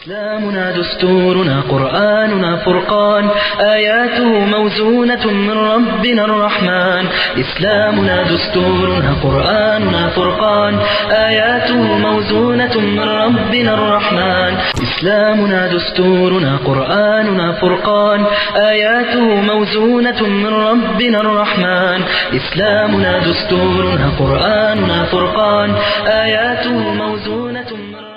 إسلامنا دستورنا قرآننا فرقان آياته موزونة من ربنا الرحمن إسلامنا دستورنا قرآننا فرقان آياته موزونة من ربنا الرحمن إسلامنا دستورنا قرآننا فرقان آياته موزونة من ربنا الرحمن إسلامنا دستورنا قرآننا فرقان آياته موزونة من ربنا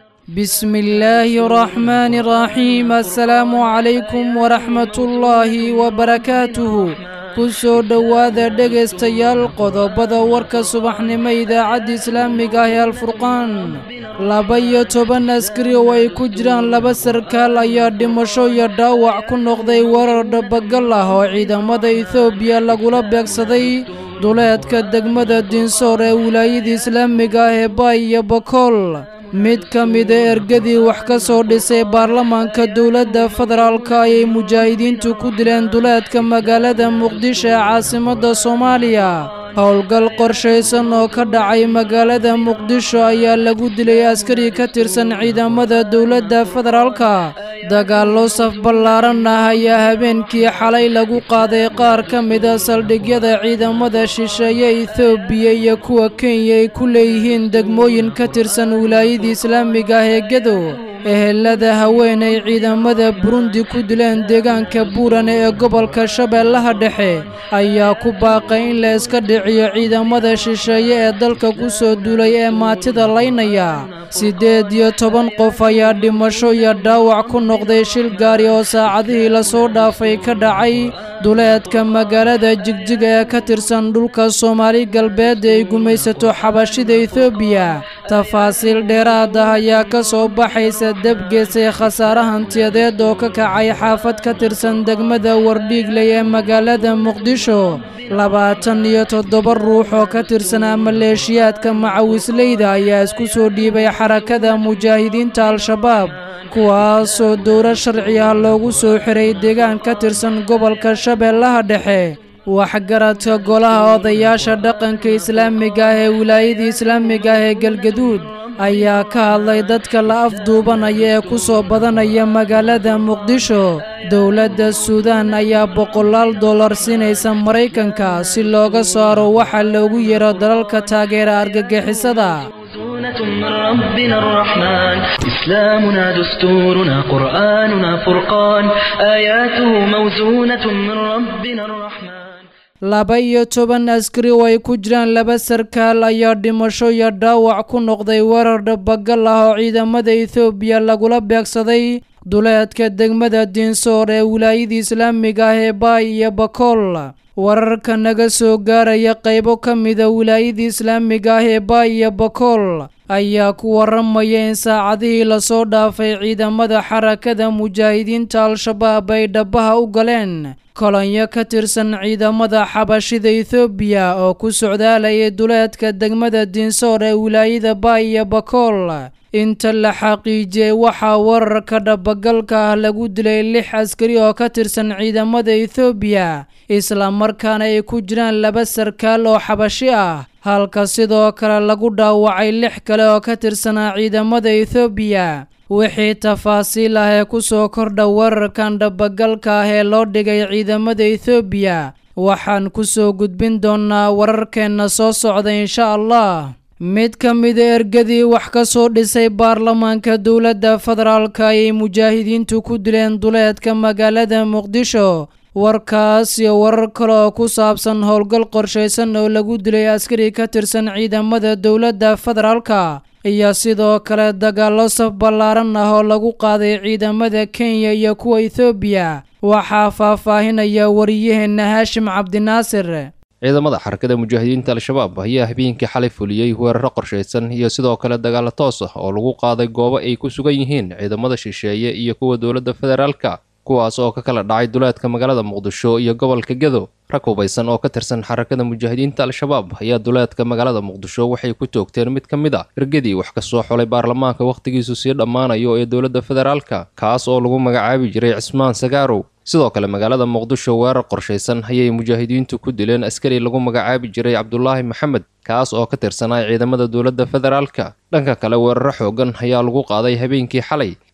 بسم الله الرحمن الرحيم السلام عليكم ورحمة الله وبركاته kusoo dhowaada dhegaystayaal qodobada warka subaxnimo idaacadda islaamiga ah ee alfurqaan laba iyo toban askari oo ay ku jiraan laba sarkaal ayaa dhimasho iyo dhaawac ku noqday weerar dhabagal ah oo ciidamada etoobiya lagula beegsaday duleedka degmada dinsoor ee wilaayada islaamiga ah ee baay iyo bakool mid ka mida ergadii wax ka soo dhisay baarlamaanka dowladda federaalka ayay mujaahidiintu ku dileen duleedka magaalada muqdisho ee caasimadda soomaaliya howlgal qorshaysan oo ka dhacay magaalada muqdisho ayaa lagu dilay askari ka tirsan ciidamada dowladda federaalka dagaallo saf ballaaran ah ayaa habeenkii xalay lagu qaaday qaar ka mida saldhigyada ciidamada shisheeye etoobiya iyo kuwa kenya ay ku leeyihiin degmooyin ka tirsan wilaayada islaamiga ah ee gedow ehelada haweenay ciidamada burundi ku dileen deegaanka buurane ee gobolka shabeellaha dhexe ayaa ku baaqay in la iska dhiciyo ciidamada shisheeye ee dalka ku soo duulay ee maatida laynaya siddeed iyo toban qof ayaa dhimasho iyo dhaawac ku noqday shil gaari oo saacadihii lasoo dhaafay ka dhacay duleedka magaalada jigjiga ee ka tirsan dhulka soomaali galbeed ee ay gumaysato xabashida etoobiya tafaasiil dheeraad ah ayaa ka soo baxaysa debgeesay khasaare hantiyadeed oo ka kacay xaafad ka tirsan degmada wardhiigley ee magaalada muqdisho labaatan iyo toddoba ruux oo ka tirsanaa maleeshiyaadka macawisleyda ayaa isku soo dhiibay xarakada mujaahidiinta al-shabaab kuwaasoo dowlad sharci ah loogu soo xiray deegaan ka tirsan gobolka shabeellaha dhexe waxgaradka golaha odayaasha dhaqanka islaamiga ah ee wilaayada islaamiga ah ee galgaduud ayaa ka hadlay dadka la afduubanaya ee ku soo badanaya magaalada muqdisho dowladda suudaan ayaa boqolaal dollar siinaysa maraykanka si looga saaro waxa loogu yeero dalalka taageera argagixisada موزونة من ربنا الرحمن إسلامنا دستورنا قرآننا فرقان آياته موزونة من ربنا الرحمن laba iyo toban askari oo ay ku jiraan laba sarkaal ayaa dhimasho iyo dhaawac ku noqday weerar dhabagal ah oo ciidamada etoobiya lagula beegsaday duleedka degmada dinsoor ee wilaayada islaamiga ah ee baay iyo bakool wararka naga soo gaaraya qaybo ka mida wilaayada islaamiga ah ee baay iyo bakool ayaa ku waramaya in saacadihii lasoo dhaafay ciidamada xarakada mujaahidiinta al-shabaab ay dhabaha u galeen kolonyo ka tirsan ciidamada xabashida etoobiya oo ku socdaalayay duleedka degmada dinsoor ee wilaayada baay iyo bakool inta la xaqiijiyey waxaa wararka dhabagalka ah lagu dilay lix askari oo ka tirsan ciidamada etoobiya islamarkaana ay ku jiraan laba sarkaal oo xabashi ah halka sidoo kale lagu dhaawacay lix kale oo ka tirsanaa ciidamada etoobiya wixii tafaasiil ah ee ku soo kordha wararkan dhabagalka ah ee loo dhigay ciidamada etoobiya waxaan ku soo gudbin doonnaa wararkeenna soo socda insha allah mid ka mida ergadii wax ka soo dhisay baarlamaanka dowladda federaalka ayay mujaahidiintu ku dileen duleedka magaalada muqdisho warkaas iyo warar kale oo ku saabsan howlgal qorshaysan oo lagu dilay askari ka tirsan ciidamada dowladda federaalka iyo sidoo kale dagaallo saf ballaaran ah oo lagu qaaday ciidamada kenya iyo kuwa ethoobiya waxaa faahfaahinaya wariyaheenna haashim cabdinaasir ciidamada xarakada mujaahidiinta al-shabaab ayaa habeenkii xalay fuliyey weeraro qorshaysan iyo sidoo kale dagaalo toos ah oo lagu qaaday goobo ay ku sugan yihiin ciidamada shisheeye iyo kuwa dowladda federaalka kuwaas oo ka kala dhacay duleedka magaalada muqdisho iyo gobolka gedo rag hubaysan oo ka tirsan xarakada mujaahidiinta al-shabaab ayaa duleedka magaalada muqdisho waxay ku toogteen mid ka mid a ergadii wax ka soo xulay baarlamaanka wakhtigiisu sii dhammaanayo ee dowladda federaalka kaas oo lagu magacaabi jiray cismaan sagaarow sidoo kale magaalada muqdisho weerar qorshaysan ayay mujaahidiintu ku dileen askari lagu magacaabi jiray cabdulaahi maxamed kaas oo ka tirsanaa ciidamada dowladda federaalka dhanka kale weeraro xoogan ayaa lagu qaaday habeenkii xalay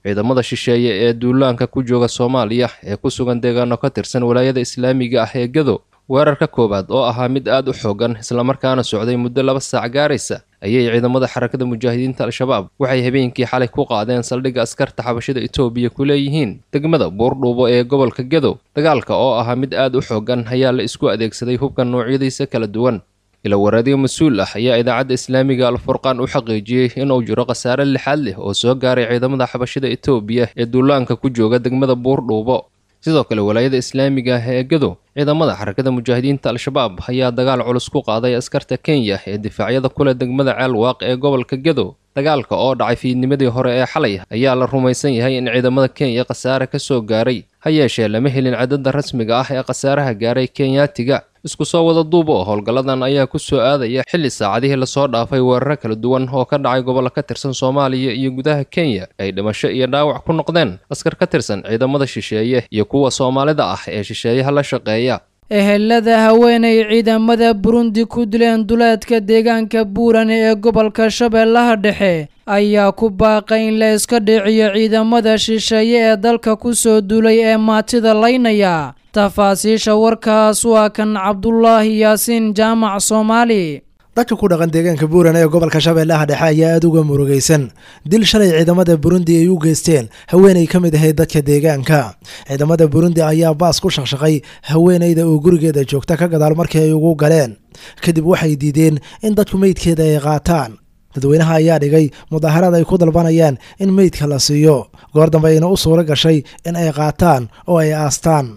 ciidamada shisheeye ee duulaanka ku jooga soomaaliya ee ku sugan deegaano ka tirsan walaayada islaamiga ah ee gado weerarka koowaad oo ahaa mid aad u xoogan islamarkaana socday muddo laba saac gaaraysa ayay ciidamada xarakada mujaahidiinta al-shabaab waxay habeenkii xalay ku qaadeen saldhigga askarta xabashida etoobiya ku leeyihiin degmada buurdhuubo ee gobolka gedo dagaalka oo ahaa mid aad u xoogan ayaa la isku adeegsaday hubka noocyadiisa kala duwan ila waraadiyo mas-uul ah ayaa idaacadda islaamiga alfurqaan u xaqiijiyey inuu jiro khasaare lixaad leh oo soo gaaray ciidamada xabashida etoobiya ee duulaanka ku jooga degmada buurdhuubo sidoo kale walaayada islaamiga ah ee gado ciidamada xarakada mujaahidiinta al-shabaab ayaa dagaal culus ku qaaday askarta kenya ee difaacyada kule degmada ceelwaaq ee gobolka gado dagaalka oo dhacay fiidnimadii hore ee xalay ayaa la rumaysan yahay in ciidamada kenya khasaare ka soo gaaray ha yeeshee lama helin cadadda rasmiga ah ee khasaaraha gaaray kenyaatiga isku soo wada duub oo howlgalladan ayaa ku soo aadaya xilli saacadihii lasoo dhaafay weeraro kala duwan oo ka dhacay gobollo ka tirsan soomaaliya iyo gudaha kenya ay dhimasho iyo dhaawac ku noqdeen askar ka tirsan ciidamada shisheeye iyo kuwa soomaalida ah ee shisheeyaha la shaqeeya ehelada haweenay ciidamada burundi ku dileen duleedka deegaanka buuran ee gobolka shabeellaha dhexe ayaa ku baaqay in la iska dhiciyo ciidamada shisheeye ee dalka ku soo duulay ee maatida laynaya tafaasiisha warkaas waa kan cabdulaahi yaasiin jaamac soomaali dadka ku dhaqan deegaanka buuran ee gobolka shabeellaha dhexe ayaa aada uga murugaysan dil shalay ciidamada burundi ay u geysteen haweenay ka mid ahayd dadka deegaanka ciidamada burundi ayaa baas ku shaqshaqay haweenayda oo gurigeeda joogta ka gadaal markii ay ugu galeen kadib waxay diideen in dadku meydkeeda ay qaataan dadweynaha ayaa dhigay mudaaharaad ay ku dalbanayaan in meydka la siiyo goor dambe ayna u suuro gashay in ay qaataan oo ay aastaan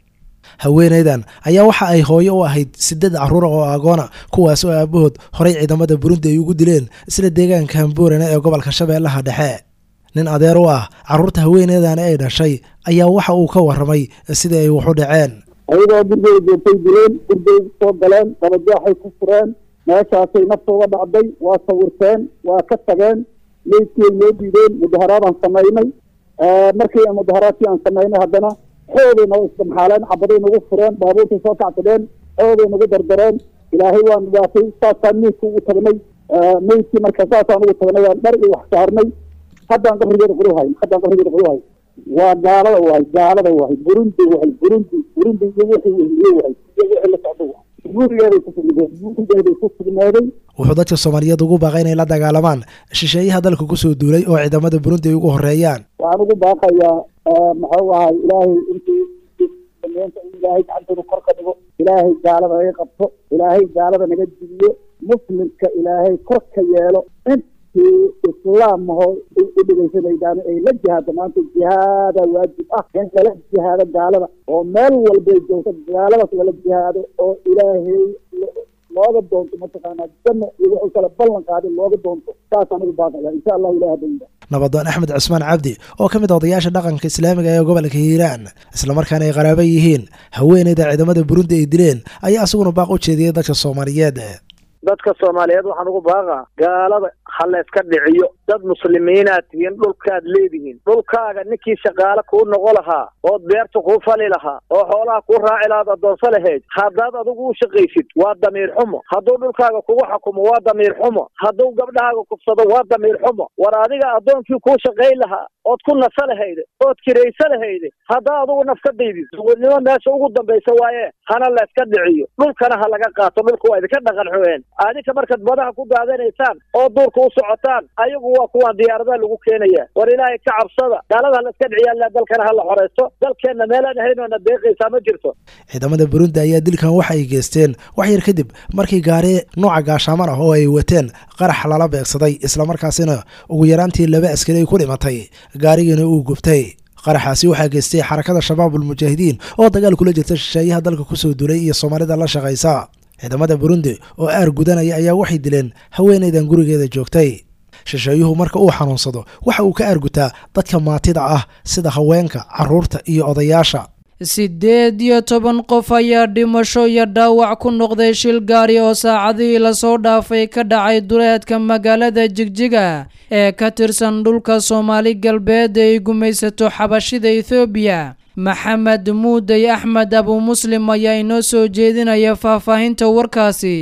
haweenaydan ayaa waxa ay hooyo u ahayd sideed caruura oo agoona kuwaas oo aabahood horey ciidamada burundi ay ugu dileen isla deegaanka buurane ee gobolka shabeellaha dhexe nin adeer u ah carruurta haweenaydani ay dhashay ayaa waxa uu ka warramay sidai ay waxu dhaceen ayadoo gurigay joogtay dileen gurigay soo galeen dabajaaxay ku fureen meeshaasay naftooda dhacday waa sawirteen waa ka tageen meydkii ay noo diideen mudaharaadaan samaynay markii mudaharaadkii aan samaynay haddana xooday noo isdamxaaleen cabaday nagu fureen baabuurtay soo kacsadeen xooday nagu dardareen ilaahay waan waatay saasaan meydka ugu tagnay meydkii marka saasaan ugu tagnay aan dhar iyo wax saarnay haddaan qabrigeeda quluhay haddaan qabrigeeda quluhay waa gaalada wahay gaalada wahay burundi wahay burundi burundi iyo wixii wehliye wahay iyo wixii la socdo wahay gurigeeday ku sugnaadeen gurigeeday ku sugnaaday wuxuu dadka soomaaliyeed ugu baaqay inay la dagaalamaan shisheeyaha dalka kusoo duulay oo ciidamada burundi ay ugu horeeyaan waxaan ugu baaqayaa maxuu ahay ilaahay intii sameynta in ilaahay gacantooda kor ka dhigo ilaahay gaalada naga qabto ilaahay gaalada naga dibiyo muslimka ilaahay kor ka yeelo intii islaamaho u dhegeysanaydaana ay la jihaado maanta jihaada waajib ah in lala jihaado gaalada oo meel walbay joogto gaaladaas lala jihaado oo ilaahay looga doonto mataqaanaa janna iyo wuxuu kale ballan qaaday looga doonto saasaan ugu baaqaya insha allahu ilahi hadda nabadoon axmed cusmaan cabdi oo ka mid a odayaasha dhaqanka islaamiga ee gobolka hiiraan islamarkaana ay qaraaba yihiin haweeneyda ciidamada burundi ay dileen ayaa isaguna baaq u jeediyey dadka soomaaliyeed dadka soomaaliyeed waxaan ugu baaqaa gaalada ha la iska dhiciyo dad muslimiinaad tihiin dhulkaad leedihiin dhulkaaga ninkii shaqaale kuu noqo lahaa ood beerta kuu fali lahaa oo xoolaha kuu raaci lahaad addoonso lahayd haddaad adigu u shaqaysid waa damiir xumo hadduu dhulkaaga kugu xukumo waa damiir xumo hadduu gabdhahaaga kufsado waa damiir xumo war adiga addoonkii kuu shaqayn lahaa ood ku nasa lahayde ood kiraysa lahayde haddaa adugu naf ka daydid suwadnimo meesha ugu dambaysa waaye hana la iska dhiciyo dhulkana ha laga qaato dhulka waa idinka dhaqan xueen adinka markaad badaha ku daadanaysaan oo duurka u socotaan ayagu waa kuwaan diyaaradaha lagu keenaya war ilaahay ka cabsada gaalada hala iska dhiciyaa dalkana hala xoreysto dalkeenna meelaan ahaynona deeqaysaa ma jirto ciidamada burundi ayaa dilkan waxa ay geysteen wax yar kadib markii gaari nooca gaashaaman ah oo ay wateen qarax lala beegsaday islamarkaasina ugu yaraantii laba askari ay ku dhimatay gaarigiina uu gubtay qaraxaasi waxaa geystay xarakada shabaabul mujaahidiin oo dagaal kula jirta shisheeyaha dalka kusoo duulay iyo soomaalida la shaqaysa ciidamada burundi oo aar gudanaya ayaa waxay dileen haweenaydan gurigeeda joogtay shisheeyuhu marka uu xanuunsado waxa uu ka aargutaa dadka maatida ah sida haweenka carruurta iyo odayaasha siddeed iyo toban qof ayaa dhimasho iyo dhaawac ku noqday shil gaari oo saacadihii lasoo dhaafay ka dhacay duleedka magaalada jigjiga ee ka tirsan dhulka soomaali galbeed ay gumaysato xabashida ethoobiya maxamed muudey axmed abu muslim ayaa inoo soo jeedinaya faahfaahinta warkaasi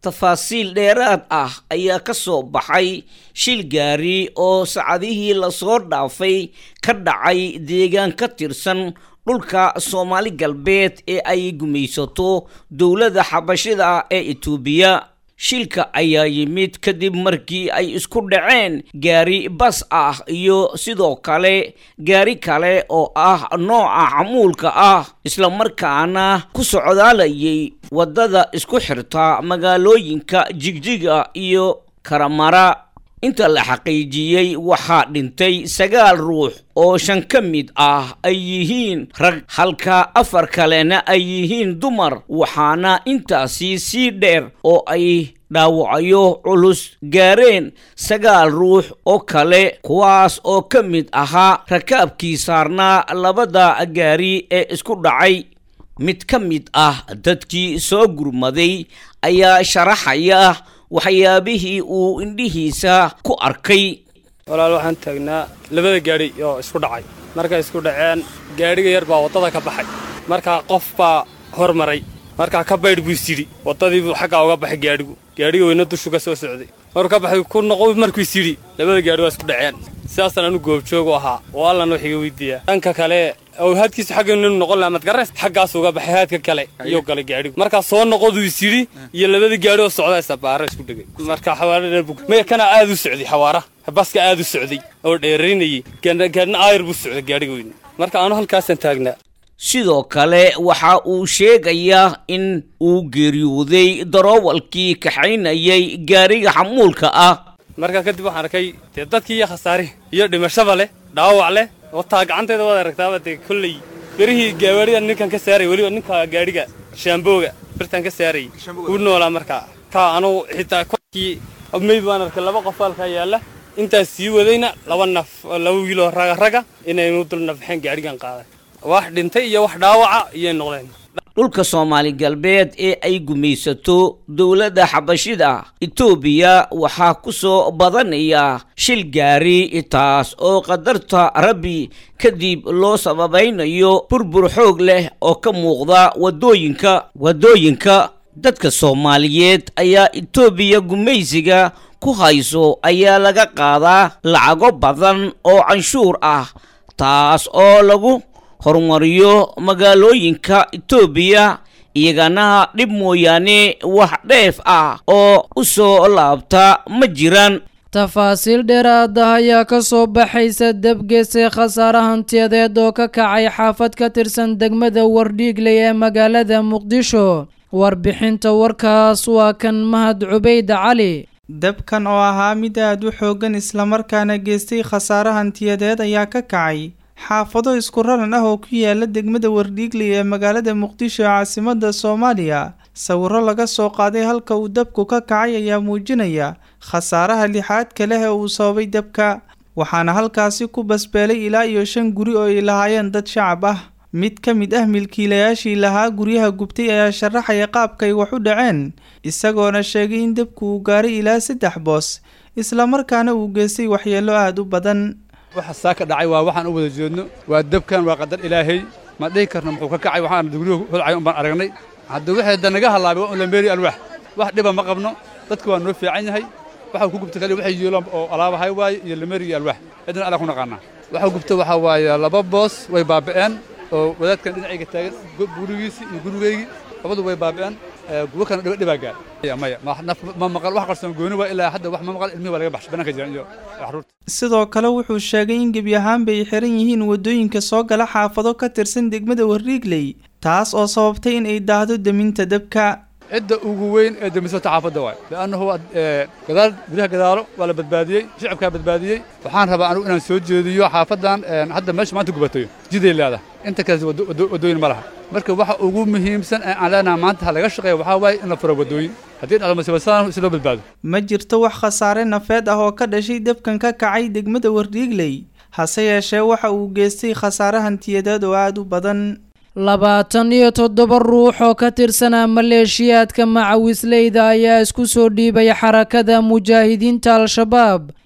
tafaasiil dheeraad ah ayaa ka soo baxay shil gaari oo sacadihii lasoo dhaafay ka dhacay deegaan ka tirsan dhulka soomaali galbeed ee ay gumaysato dowladda xabashida ee etoobiya shilka ayaa yimid kadib markii ay isku dhaceen gaari bas ah iyo sidoo kale gaari kale oo ah nooca xamuulka ah islamarkaana ku socdaalayay waddada isku xirta magaalooyinka jigjiga iyo karamara inta la xaqiijiyey waxaa dhintay sagaal ruux oo shan ka mid ah ay yihiin rag halka afar kalena ay yihiin dumar waxaana intaasi sii dheer oo ay dhaawacyo culus gaareen sagaal ruux oo kale kuwaas oo ka mid ahaa rakaabkii saarnaa labada gaari ee isku dhacay mid ka mid ah dadkii soo gurmaday ayaa sharaxaya waxyaabihii uu indhihiisa ku arkay walaal waxaan taagnaa labada gaadhi oo isku dhacay markay isku dhaceen gaadhiga yar baa waddada ka baxay markaa qof baa hormaray markaa ka baydh buu isyidhi waddadiibuu xaggaa uga baxay gaadhigu gaadhiga weyna dushu ka soo socday maruu ka baxay ku noqo markuu isyidhi labada gaadhi waa isku dhaceen sidaasaan anu goobjoogu ahaa oo allan wax iga weydiiyaa dhanka kale oo haadkiisu xagga inu noqon lahaa madgareys xaggaas uga baxay haadka kale iyuu galay gaadhigu markaa soo noqoduu isyidhi iyo labada gaadhi oo socda sabaara isku dhegay marka xawaara maya kana aad u socday xawaara baska aad u socday oo dheeraynayay gaadhna aayar buu socday gaadhiga weyne marka anu halkaasaan taagnaa sidoo kale waxa uu sheegayaa in uu geeriyooday daroowalkii kaxaynayay gaariga xamuulka ah markaa kadib waxaan arkay dee dadkii iyo khasaare iyo dhimashaba leh dhaawac leh wataa gacanteeda waad aragtaaba dee kolley berihii gawaarida ninkan ka saaray weliba ninka gaadhiga shaambooga birtan ka saarayay wuu noolaa markaa kaa anugu xitaa kolkii meyd baan arkay laba qof halkaa yaalla intaas sii wadayna laba naf laba wiiloo raga raga inaynu dul nafxeen gaadhigan qaaday wax dhintay iyo wax dhaawaca iyay noqdeen dhulka soomaali galbeed ee ay gumaysato dowladda xabashida etoobiya waxaa ku soo badanaya shil gaari taas oo qadarta rabbi kadib loo sababaynayo burbur xoog leh oo ka muuqda wadooyinka wadooyinka dadka soomaaliyeed ayaa etoobiya gumaysiga ku hayso ayaa laga qaadaa lacago badan oo canshuur ah taas oo lagu horumariyo magaalooyinka etoobiya iyagana dhib mooyaane wax dheef ah oo u soo laabta ma jiraan tafaasiil dheeraad ah ayaa ka soo baxaysa debgeese khasaare hantiyadeed oo ka kacay xaafad ka tirsan degmada wardhiigley ee magaalada muqdisho warbixinta warkaas waa kan mahad cubayd cali dabkan oo ahaa mid aad u xooggan islamarkaana geystay khasaare hantiyadeed ayaa ka kacay xaafado isku raran ah oo ku yaala degmada wardhiigley ee magaalada muqdisho ee caasimada soomaaliya sawiro laga soo qaaday halka uu dabku ka kacay ayaa muujinaya khasaaraha lixaadka leh ee uu sababay dabka waxaana halkaasi ku basbeelay ilaa iyo shan guri oo ay lahaayeen dad shacab ah mid ka mid ah milkiilayaashii lahaa guryaha gubtay ayaa sharaxaya qaabkay wax u dhaceen isagoona sheegay in dabku uu gaaray ilaa saddex boos islamarkaana uu geystay waxyeello aada u badan waxa saa ka dhacay waa waxaan u wada jeedno waa dabkan waa qadar ilaahay ma dhihi karno muxuu ka kacay waxaan guryuhu holcay un baan aragnay hadda wixii da naga halaabay waa un lameeri alwaax wax dhiba ma qabno dadka waa noo fiican yahay waxa ku gubta kaliya waxay yeelaan oo alaabahay waaye iyo lameeri iyo alwaax cidna alla ku naqaanaa waxa gubta waxaa waaye laba boos way baaba'een oo wadaadkan dhinacayga taagan gurigiisii iyo gurigaygii labadu way baaba'een kuwo kana dhiba dhibaa gaar maya ma maqal wax qarsoon gooni waa ilaa hadda wax ma maqal ilmihi waa laga baxshay bannaanka jiran iyo caruurta sidoo kale wuxuu sheegay in gebi ahaanba ay xiran yihiin waddooyinka soo gala xaafado ka tirsan degmada warriigley taas oo sababtay in ay daahdo deminta dabka cidda ugu weyn ee demisata xaafadda waay li'annahu gadaal gudaha gadaalo waa la badbaadiyey shicibkaa badbaadiyey waxaan rabaa anigu inaan soo jeediyo xaafaddan hadda meesha maanta gubatayo jiday leedahay inta kale waddooyin ma laha marka waxa ugu muhiimsan ee aan leenaha maanta ha laga shaqeeya waxaa waaye in la furo waddooyin haddii dhacdo masiibasaan si loo badbaado ma jirto wax khasaare nafeed ah oo ka dhashay dabkan ka kacay degmada warriigley hase yeeshee waxa uu geystay khasaare hantiyadeed oo aada u badan labaatan iyo toddoba ruux oo ka tirsanaa maleeshiyaadka macawisleyda ayaa isku soo dhiibay xarakada mujaahidiinta al-shabaab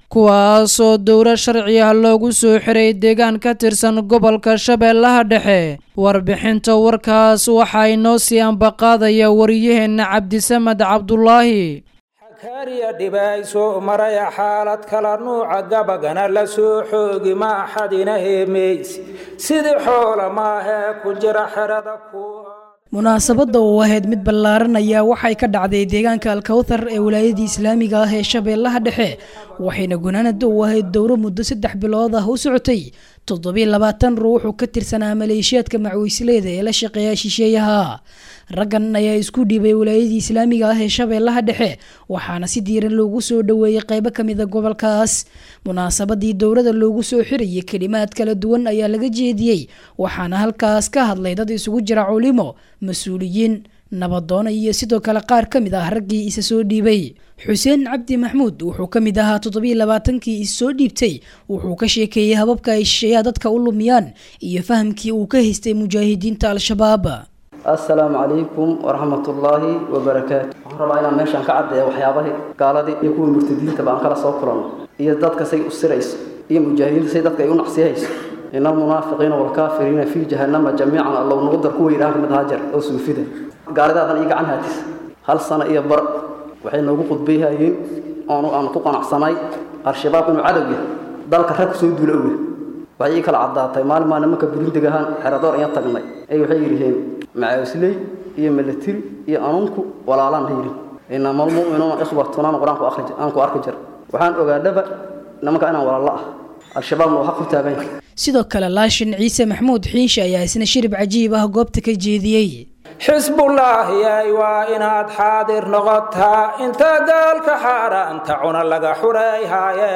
kuwaasoo dowro sharci ah loogu soo xiray deegaan ka tirsan gobolka shabeellaha dhexe warbixinta warkaas waxaa inoo sii ambaqaadaya wariyaheenna cabdisamed cabdulaahi xakaariya dhibayso maraya xaalad kala nuuca gabagana la soo xoogi ma axadina heemaysi sidii xoola maahee ku jira xerada ku munaasabadda oo ahayd mid ballaaran ayaa waxay ka dhacday deegaanka alkawthar ee wilaayadii islaamiga ah ee shabeellaha dhexe waxayna gunaanada u ahayd dowro muddo saddex bilood ah u socotay toddobiy labaatan ruuxu ka tirsanaa maleeshiyaadka macwiisleeda ee la shaqeeya shisheeyaha raggan ayaa isku dhiibay wilaayadii islaamiga ah ee shabeellaha dhexe waxaana si diiran loogu soo dhoweeyey qaybo ka mida gobolkaas munaasabadii dowrada loogu soo xirayay kelimaad kala duwan ayaa laga jeediyey waxaana halkaas ka hadlay dad isugu jira culimo mas-uuliyiin nabadoona iyo sidoo kale qaar ka mid ah raggii isa soo dhiibay xuseen cabdi maxmuud wuxuu ka mid ahaa toddobiy labaatankii is soo dhiibtay wuxuu ka sheekeeyey hababka ay shisheeyaha dadka u lumiyaan iyo fahamkii uu ka haystay mujaahidiinta al-shabaab assalaamu calaykum waraxmatullaahi wabarakaatu waxaan rabaa inaan meeshaan ka caddeeya waxyaabahii gaaladii iyo kuwii murtadiintaba aan kala soo kulanno iyo dadka say u sirayso iyo mujaahidiinta say dadka ay u nacsiyahayso ina almunaafiqiina waalkaafiriina fii jahannama jamiican allow nagu dar kuwa yidhaha kamid hajar oo suufida gaaladaadan iyo gacan haatis hal sano iyo bar waxay noogu qudbayhayeen oonu aanu ku qanacsanay al-shabaab inuu cadow yahay dalka rag kusoo duula owe waxay ii kala caddaatay maalin maa nimanka burindigahaan xeradoor inya tagnay ay waxay yidhaheen macaawisley iyo milatiri iyo anunku walaalaan ha yidhi inama almu'minuuna ikhwatun aan qur-aanku aan ku arki jir waxaan ogaadhaba nimanka inaan walaalo ah al-shabaabna uu xaq u taagan yahay sidoo kale laashin ciise maxmuud xiinshe ayaa isna shirib cajiib ah goobta ka jeediyey xisbullaahiyay waa inaad xaadir noqotaa inta gaalka xaaraanta cuna laga xurayhaye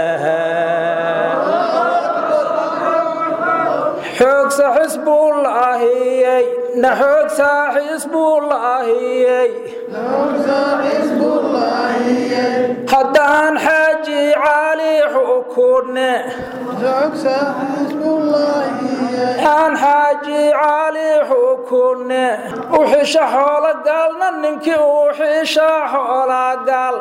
xoogsa xisbullaahiyey na xoogsa xisbullaahiyey haddaan xaaji caali xukunne aan xaaji caali xukunne u xisha xoola gaalna ninkii u xisha xoola gaal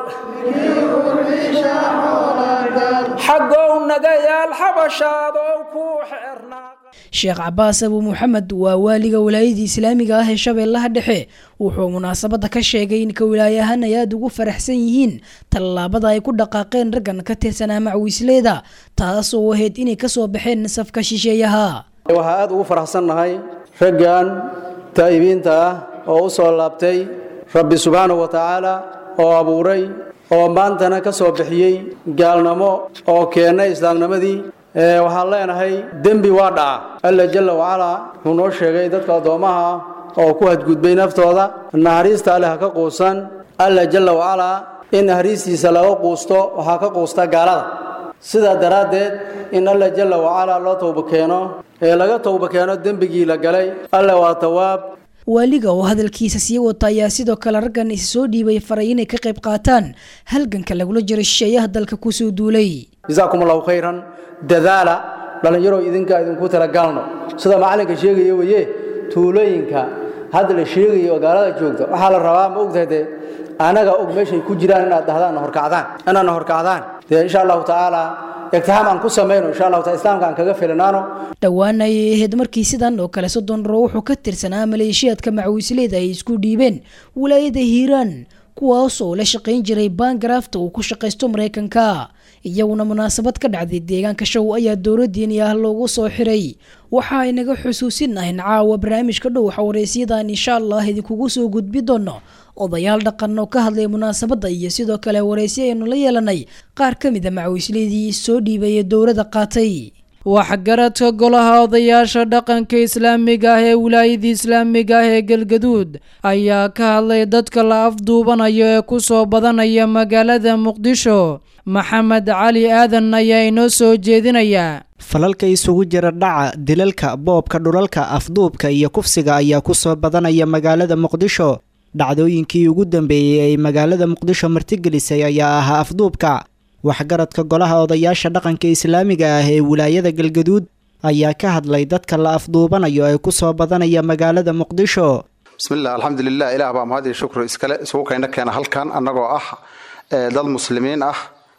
xaggow naga yaal xabashaadow ku xernaa sheekh cabaas abu muxamed waa waaliga wilaayadii islaamiga ah ee shabeellaha dhexe wuxuu munaasabadda ka sheegay in ka wilaayahan ay aada ugu faraxsan yihiin tallaabada ay ku dhaqaaqeen raggan ka tirsanaa macwiisleeda taas oo ahayd inay ka soo baxeen safka shisheeyaha waxaa aada ugu faraxsannahay raggan taa'ibiinta ah oo u soo laabtay rabbi subxaanahu wa tacaala oo abuuray oo maantana ka soo bixiyey gaalnimo oo keennay islaamnimadii waxaan leenahay dembi waa dhaca alla jalla wacalaa wuxuu noo sheegay dadka addoommaha oo ku hadgudbay naftooda naxariista alle ha ka quusan alla jalla wacalaa in naxariistiisa laga quusto waxaa ka quusta gaalada sidaa daraaddeed in alla jalla wacalaa loo towba keeno ee laga towba keeno dembigii la galay alle waa tawaab waaliga oo hadalkiisa sii wata ayaa sidoo kale raggan isa soo dhiibay faray inay ka qayb qaataan halganka lagula jiro shisheeyaha dalka kusoo duulay jazaakum allahu khayran dadaala dhallinyaro idinka idinku talagaalno sida macallinka sheegaya weye tuulooyinka hadda la sheegayo oo gaalada joogta waxaa la rabaa ma ogtahay dee anaga og meeshay ku jiraan inaad dhahdaan horkacdaan inaadna horkacdaan dee insha allahu tacaala igtixaam aan ku samayno insha allahu taala islaamka aan kaga filinaano dhowaan ayay ahayd markii sidan oo kale soddon roo wuxuu ka tirsanaa maleeshiyaadka macwiisleeda ay isku dhiibeen wilaayada hiiraan kuwaas oo la shaqayn jiray baangaraafta uu ku shaqaysto maraykanka iyaguna munaasabad ka dhacday deegaanka show ayaa dowladdiini ah loogu soo xiray waxa ay naga xusuusinahayn caawa barnaamijka dhow xawareysyadaan insha allah idinkugu soo gudbi doono odayaal dhaqan oo ka hadlay munaasabadda iyo sidoo kale wareysi aynu la yeelanay qaar ka mid a macwiisleedii soo dhiibay ee dowladda qaatay waxgaradka golaha odayaasha dhaqanka islaamiga ah ee wilaayadii islaamiga ah ee galgaduud ayaa ka hadlay dadka la afduubanayo ee ku soo badanaya magaalada muqdisho maxamed cali aadan ayaa inoo soo jeedinaya falalka isugu jira dhaca dilalka boobka dhulalka afduubka iyo kufsiga ayaa ku soo badanaya magaalada muqdisho dhacdooyinkii ugu dambeeyey ay magaalada muqdisho martigelisay ayaa ahaa afduubka waxgaradka golaha odayaasha dhaqanka islaamiga ah ee wilaayada galgaduud ayaa ka hadlay dadka la afduubanayo ee ku soo badanaya magaalada muqdisho bismillaah alxamdulilah ilaah baa mahad iyo shukri iskale isugu kayna keena halkan annagoo ah dad muslimiin ah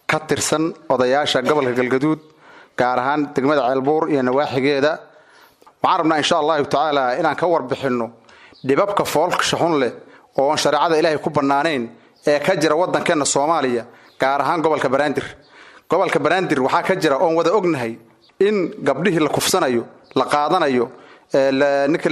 ka tirsan odayaasha gobolka galgaduud gaar ahaan degmada ceelbuur iyo nawaaxigeeda waxaan rabnaa insha allahu tacaala inaan ka warbixinno dhibabka foolksha xun leh oo aan shareecada ilaahay ku bannaanayn ee ka jira waddankeenna soomaaliya gaar ahaan gobolka banaadir gobolka banaadir waxaa ka jira oon wada ognahay in gabdhihii la kufsanayo la qaadanayo ninka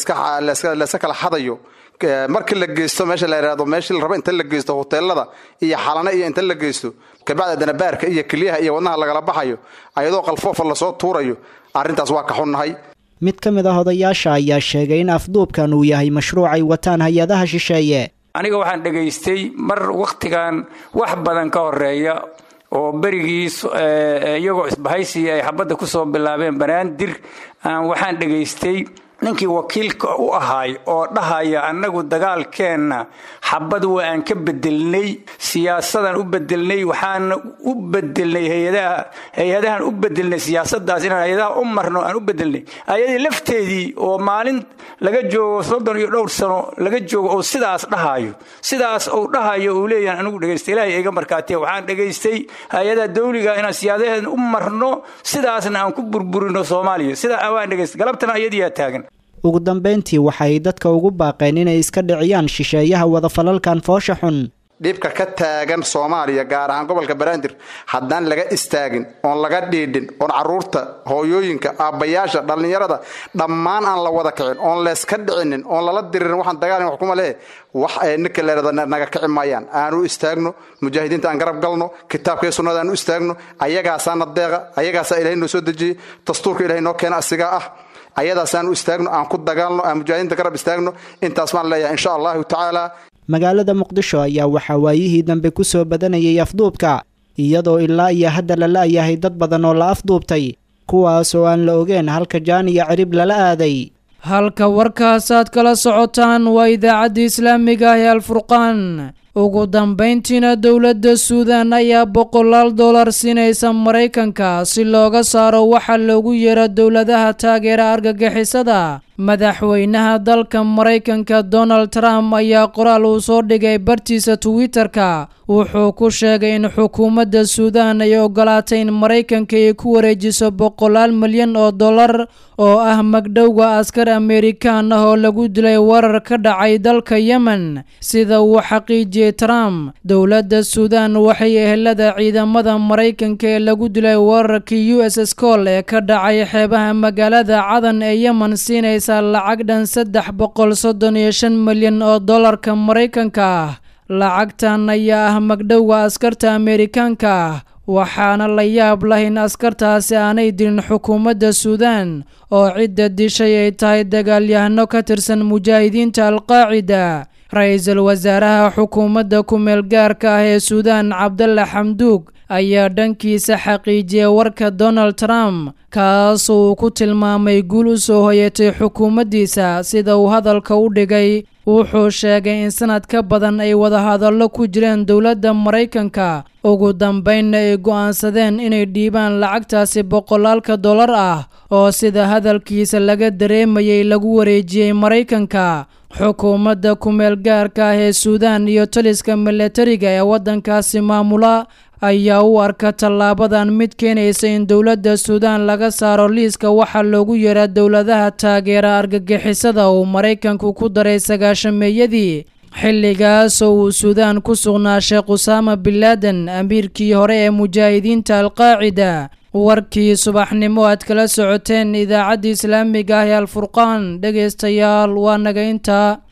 layska kala xadayo markii la geysto meesha la yidhahdo meeshii la rabo inta la geysto hoteelada iyo xalane iyo inta la geysto kabacda danabaarka iyo keliyaha iyo wadnaha lagala baxayo ayadoo qalfoofa lasoo tuurayo arrintaas waa ka xunnahay mid ka mid ah odayaasha ayaa sheegay in afduubkan uu yahay mashruuc ay wataan hay-adaha shisheeye aniga waxaan dhegaystay mar wakhtigan wax badan ka horeeya oo berigii iyagoo isbahaysiya ay xabadda ku soo bilaabeen banaadir waxaan dhegaystay ninkii wakiilka u ahaay oo dhahaya annagu dagaalkeenna xabad waa aan ka bedelnay siyaasadaan u bedelnay waxaana u bedelnay hayadaha hay-adahan u bedelnay siyaasadaas inaan hay-adaha u marno aan u bedelnay ayadii lafteedii oo maalin laga joogo soddon iyo dhowr sano laga joogo oo sidaas dhahayo sidaas uu dhahayo uu leeyahan anigu dhegaystay ilaahay iga markaatiya waxaan dhegaystay hay-adaha dawliga inaan siyaadaheeda u marno sidaasna aan ku burburino soomaaliya sidaa waan dhegaystay galabtana ayadiyaa taagan ugu dambayntii waxay dadka ugu baaqeen inay iska dhiciyaan shisheeyaha wadafalalkan foosha xun dhibka ka taagan soomaaliya gaar ahaan gobolka banaadir haddaan laga istaagin oon laga dhiidhin oon caruurta hooyooyinka aabbayaasha dhallinyarada dhammaan aan la wada kicin oon layska dhicinin oon lala diririn waxaan dagaalin wax kuma lehe wax ay ninka leerada naga kici maayaan aanu istaagno mujaahidiinta aan garab galno kitaabkaiyo sunnada aan u istaagno ayagaasaana deeqa ayagaasaa ilahay noo soo dejiyey dastuurka ilahay noo keena asigaa ah ayadaasaan u istaagno aan ku dagaalno aan mujaahidiinta garab istaagno intaas baan leeyahay insha allahu tacaala magaalada muqdisho ayaa waxaa waayihii dambe ku soo badanayay afduubka iyadoo ilaa iyo hadda la la'yahay dad badan oo la afduubtay kuwaas oo aan la ogeen halka jaan iyo cirib lala aaday halka warkaasaad kala socotaan waa idaacadda islaamiga ah ee alfurqaan ugu dambayntiina dowladda suudan ayaa boqolaal dollar siinaysa maraykanka si looga saaro waxa loogu yeero dowladaha taageera argagixisada madaxweynaha dalka maraykanka donald trump ayaa qoraal uu soo dhigay bartiisa twitter-ka wuxuu ku sheegay in xukuumadda suudan ay ogolaatay in maraykanka ay ku wareejiso boqolaal milyan oo dollar oo ah magdhowga askar amerikaan ah oo lagu dilay weerar ka dhacay dalka yemen sida uu xaqiijiyey trump dowladda suudan waxay ehelada ciidamada maraykanka ee lagu dilay weerarkii u s scol ee ka dhacay xeebaha magaalada cadan ee yemen siinaysaa lacag dhan saddex boqol soddon iyo shan milyan oo dollarka maraykanka ah lacagtan ayaa ah magdhowga askarta amerikaanka ah waxaana la yaab lah in askartaasi aanay dilin xukuumadda suudan oo cidda dishay ay tahay dagaalyahano ka tirsan mujaahidiinta alqaacida ra-iisul wasaaraha xukuumadda ku-meel gaarka ah ee suudan cabdalla xamduug ayaa dhankiisa xaqiijiyay warka donald trump kaas uu ku tilmaamay guul u soo hoyatay xukuumaddiisa sida uu hadalka u dhigay wuxuu sheegay in sanad ka badan ay wadahadallo ku jireen dowladda maraykanka ugu dambaynna ay go'aansadeen inay dhiibaan lacagtaasi boqolaalka dollar ah oo sida hadalkiisa laga dareemayay lagu wareejiyey maraykanka xukuumadda ku-meel gaarka ah ee suudan iyo taliska milatariga ee waddankaasi maamula ayaa u arka tallaabadan mid keenaysa in dowladda suudan laga saaro liiska waxaa loogu yeeraa dowladaha taageera argagixisada uu maraykanku ku daray sagaashameeyadii xilligaas oo uu suudaan ku sugnaa sheekh usaama binlaaden amiirkii hore ee mujaahidiinta alqaacida warkii subaxnimo aad kala socoteen idaacadda islaamiga ah ee alfurqaan dhegaystayaal waa naga intaa